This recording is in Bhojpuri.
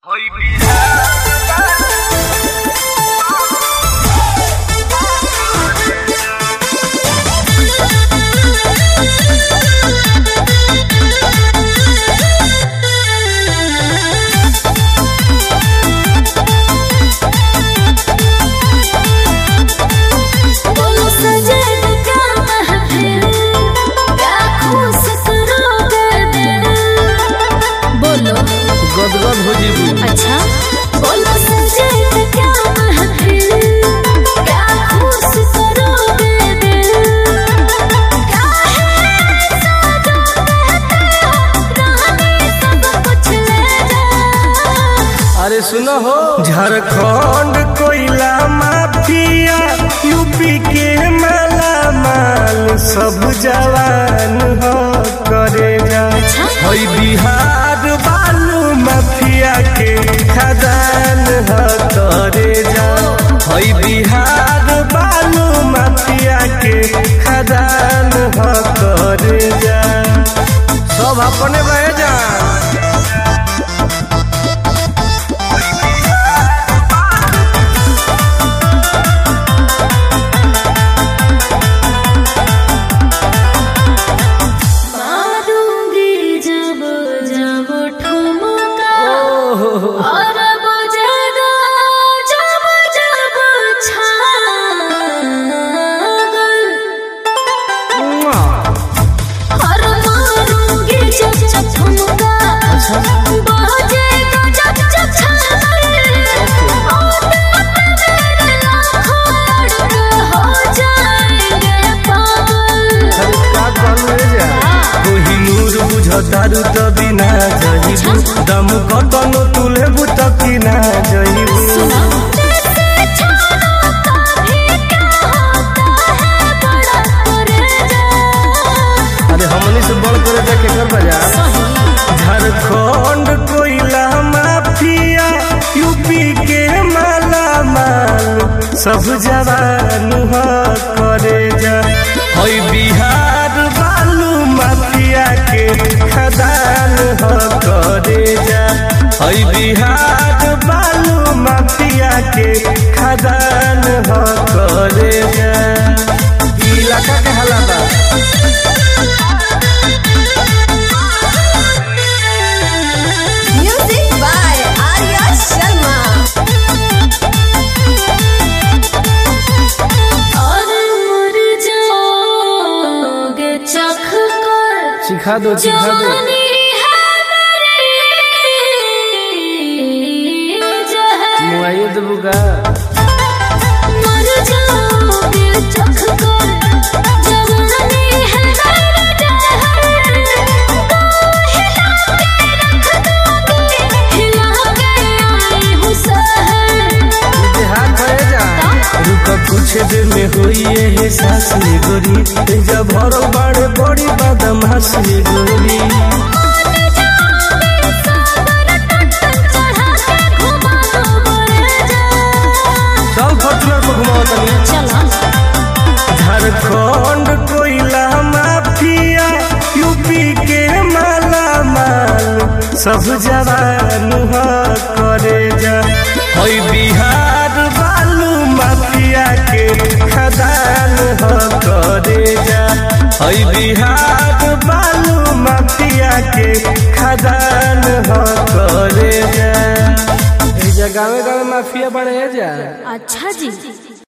बोलो सजन क्या महफिल क्या खुश करोगे दिल बोलो गदगद हो जीबू अच्छा बोलो सजन क्या महफिल क्या खुश करोगे दिल क्या है ऐसा जो कहते हो रानी सब कुछ ले जा अरे सुनो हो झारखंड कोयला माफिया यूपी के माला माल सब जवान हो करे जा हई बिहार बालू माफिया के खदान हो करे जा हई बिहार बालू माफिया के खदान हो करे जा सब अपने रह जा मारूंगी जब जब ठुमका और बजेगा जब जब छागल और मारूंगी जब जब ठुमका बजेगा जब जब छागल और मेरे लाखों लड़के हो जाएंगे पागल कोहिनूर बुझतारू त बिना जहिबू दम कतनो तुलेबू त किना जहिबू अरे हमनी से बड़ करे जा के कर बजा झारखंड कोयला माफिया यूपी के माला माल सब जवान हो करे जा हई बिहार बालू माफिया के खदान हो करे जा हई बिहार बालू माफिया के खदान हो करे जा ई इलाका के हालात Music by Arya Sharma. और मर जाओगे चख कर सिखा दो सिखा दो जवानी है मेरी जहर मुआइए देबू का मर जाओगे चख कर जवानी है मेरी जहर तो हिला के रख दोगे हिला के आई हूँ सहर हाथ भरे जा रुक कुछ देर में होई है सास में गोरी जब भरो बड़े बड़ी बदमाश में गोरी चल फॉर्चूनर को घुमाओ तनी झारखंड कोयला माफिया यूपी के माला माल सब जवान हो करे जा हई बिहार बालू माफिया के खदान हो करे जा हई बिहार बालू माफिया के खदान हो करे जा ए जगह गाँव माफिया बने जा अच्छा जी